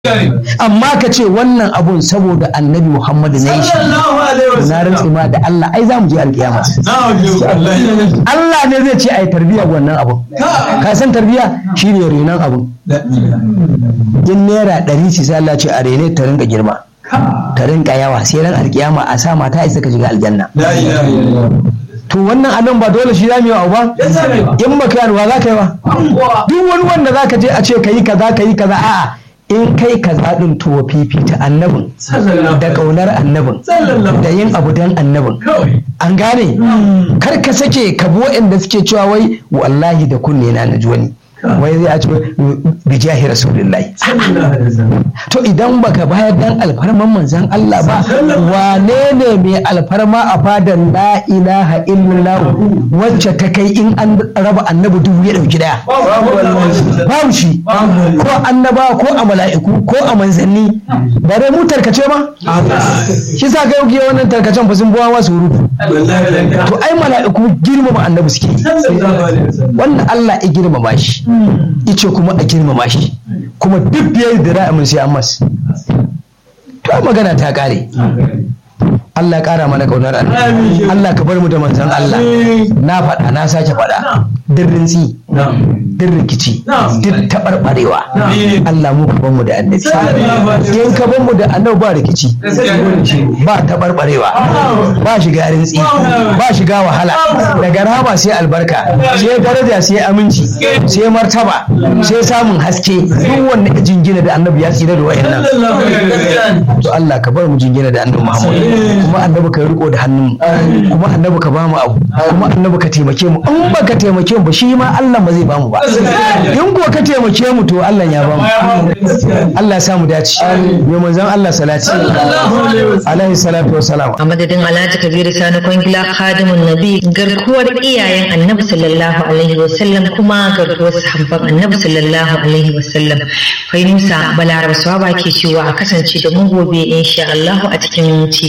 amma ka ce wannan abun saboda annabi muhammadu na yi shi na rantsi ma da Allah ai za mu je alkiyama Allah ne zai ce ai tarbiya wannan abun ka san tarbiya shine renon abun in naira ɗari ce sai Allah ce a rene ta rinka girma ta rinka yawa sai ran alkiyama a sa mata isa ka shiga aljanna to wannan anan ba dole shi zamu yi wa ba in baka yi wa za ka yi wa duk wani wanda za ka je a ce ka yi kaza ka yi kaza a'a in kai kaza din to fifita annabin da kaunar annabin da yin abu dan annabin an gane kar ka sake ka bi waɗanda suke cewa wai wallahi da kunne na naji wani wai zai a ce bijahi rasulullahi to idan baka bayar dan alfarman manzan Allah ba wane ne mai alfarma a fadan la ilaha illallah wacce ta kai in an raba annabi dubu ya dauki daya babu shi ko annaba ko a mala'iku ko a manzanni bare mu tarkace ma shi sa kai yau wannan tarkacen fa sun buwa wasu rufu to ai mala'iku girmama annabi suke wannan Allah ya girmama shi ice kuma a girmama shi kuma duk biyar da ra'amin sai an mas to magana ta kare Allah ya kara mana kaunar Allah Allah ka bar mu da manzon Allah na faɗa na sake faɗa din rintsi din rikici duk taɓarɓarewa Allah mu ka bar mu da annabi in ka bar mu da annabi ba rikici ba taɓarɓarewa ba shiga rintsi ba shiga wahala daga rahama sai albarka sai daraja sai aminci sai martaba sai samun haske duk wanda jingina da annabi ya tsira da wayannan to Allah ka bar mu jingina da annabi Muhammad kuma annabi ka riko da hannun kuma annabi ka bamu abu kuma annabi ka taimake mu in ba ka taimake mu ba shi ma Allah ba zai bamu ba in ko ka taimake mu to Allah ya bamu Allah ya samu dace mai manzon Allah salati alaihi salatu wassalam a madadin Alhaji Kabiru Sani Kwangila Khadimun Nabi garkuwar iyayen Annabi sallallahu alaihi wasallam kuma garkuwar sahabban Annabi sallallahu alaihi wasallam Fai Musa Balaraba Swaba ke cewa a kasance da mu gobe insha Allah a cikin ci